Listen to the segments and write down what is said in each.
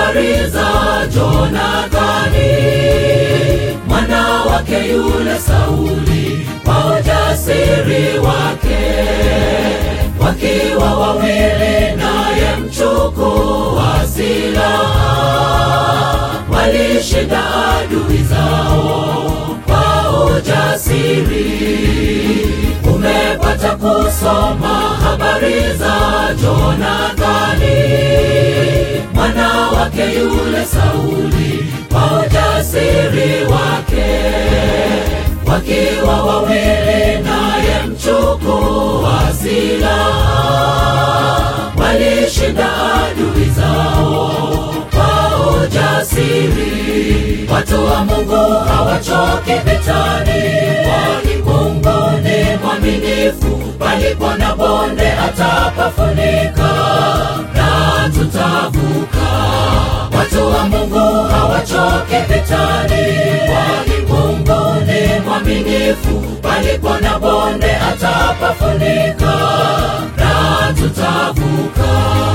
habari za Jonathani mwana wake yule Sauli kwa ujasiri wake, wakiwa wawili naye mchukua silaha, walishinda adui zao kwa ujasiri. Umepata kusoma habari za Jonathani mwana wake yule Sauli kwa ujasiri wake, wakiwa wawili naye mchukua silaha, walishinda adui zao kwa ujasiri. Watu wa Mungu hawachoki vitani, kwani Mungu ni mwaminifu. Palipo na bonde atapafunika na tutavuka. Watu wa Mungu hawachoki vitani, kwani Mungu ni mwaminifu. Palipo na bonde atapafunika na tutavuka.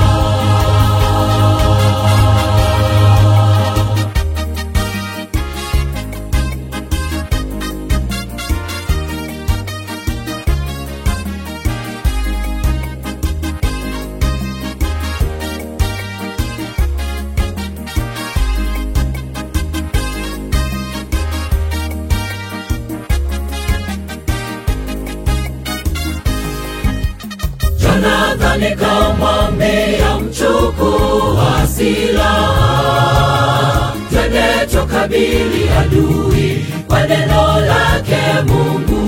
Jonathani kamwambia mchukua silaha, twende tukabili adui kwa neno lake Mungu.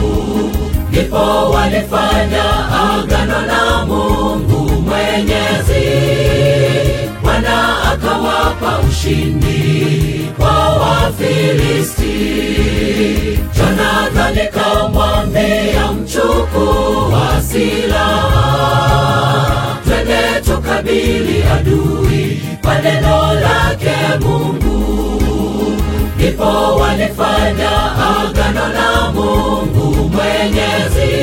Ndipo walifanya agano na Mungu Mwenyezi, Bwana akawapa ushindi kwa Wafilisti. Jonathani kamwambia mchukua silaha, twende tukabili adui kwa neno lake Mungu. Ndipo walifanya agano na Mungu Mwenyezi,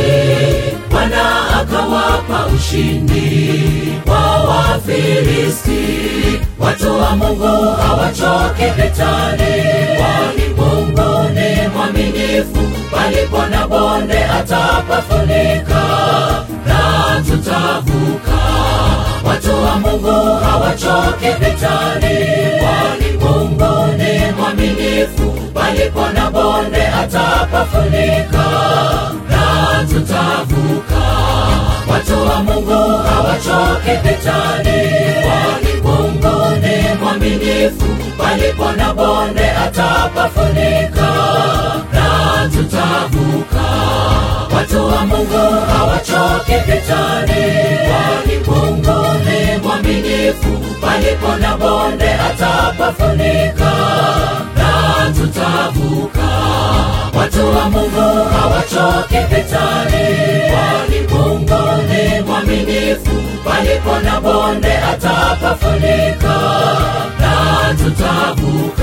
Bwana akawapa ushindi kwa Wafilisti. Watu wa Mungu hawachoki vitani, kwani Mungu ni mwaminifu. Palipo na bonde atapafunika na tutavuka. Watu wa Mungu hawachoki vitani, kwani Mungu ni mwaminifu. Palipo na bonde atapafunika na tutavuka. Watu wa Mungu hawachoki vitani, kwani Mungu ni mwaminifu. Palipo na bonde atapafunika na tutavuka. Watu wa Mungu hawachoki vitani, kwani Mungu ni mwaminifu. Palipo na bonde atapafunika na tutavuka. Watu wa Mungu hawachoki vitani, kwani Mungu ni mwaminifu. Palipo na bonde atapafunika na tutavuka.